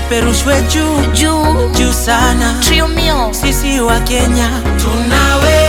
ipeperushwe juu juu juu sana. trio mio Sisi wa Kenya tunaweza,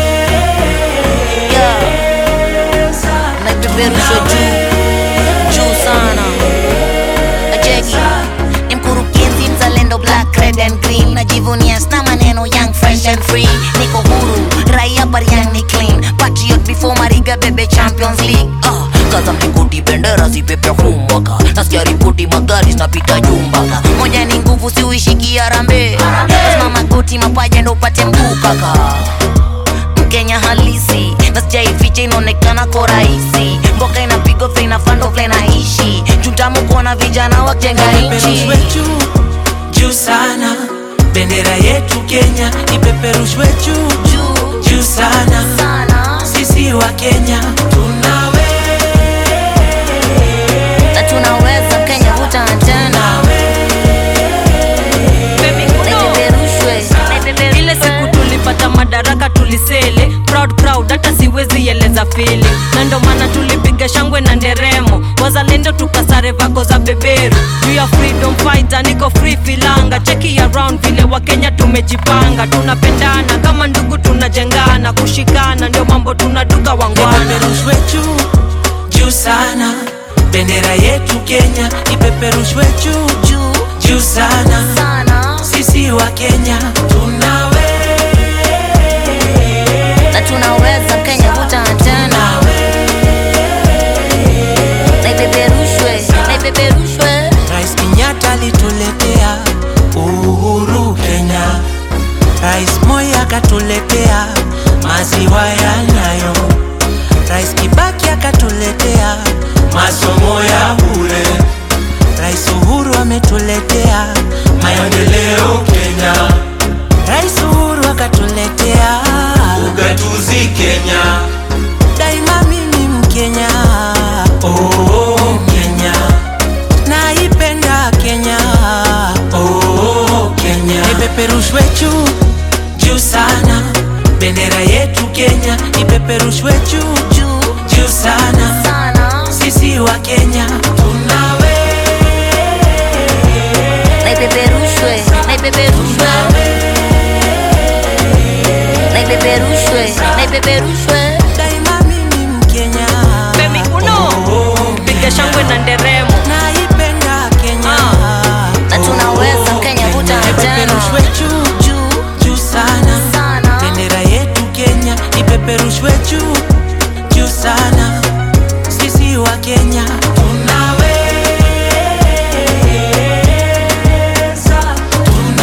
na ipeperushwe juu juu sana ajeki ni mkurugenzi mzalendo black red and green najivunia sna maneno young fresh and free niko huru raia bariang ni clean patriot before mariga bebe champions league ah, kaza mlingoti bendera zipepe humbaka nasikia ripoti magari zinapita jumbaka moja ni nguvu siuishiki arambe lazima magoti mapaja ndo upate mguu kaka mkenya halisi na sijaificha inaonekana ko rahisi mboka inapigwa vile inafando vile naishi chutamu kuona vijana wajenga nchi ipeperushwe juu juu sana. Bendera yetu Kenya ipeperushwe juu juu juu sana. sana Sisi wa Kenya tunaweza, na tunaweza kenya vuta tena naipeperushwe ile siku tulipata madaraka tulisele proud proud hata siwezi eleza fili na ndo maana tulipiga shangwe na nderemo wazalendo tukasare vako za beberu juu ya freedom fighter niko free filanga cheki around vile wakenya tumejipanga tunapendana kama ndugu tunajengana kushikana ndio mambo tunaduka wangwana ipeperushwe juu juu sana. Bendera yetu Kenya ipeperushwe juu juu juu sana. sana Sisi wa Kenya tunaweza, na tunaweza kenya vuta tena naipeperushwe naipeperushwe Rais Kenyatta alituletea uhuru Kenya, Rais Moi akatuletea maziwa ya Nyayo, Rais Kibaki akatuletea masomo ya bure, Rais Uhuru ametuletea maendeleo Kenya, Rais Uhuru akatuletea ugatuzi Kenya, daima mimi Mkenya, oh Kenya, naipenda Kenya, oh Kenya, ipeperushwe juu juu sana, bendera yetu Kenya ipeperushwe juu juu juu sana, sana sisi wa Kenya tunaweza, naipeperushwe naipeperushwe naipeperushwe naipeperushwe daima mimi Mkenya, Femi Uno piga shangwe na nderemo naipenda Kenya, na tunaweza kenya vuta ipeperushwe tena juu juu juu sana sana bendera yetu Kenya ipeperushwe juu juu sana, sisi wa Kenya tunaweza,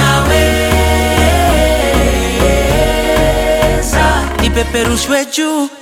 tunaweza, ipeperushwe juu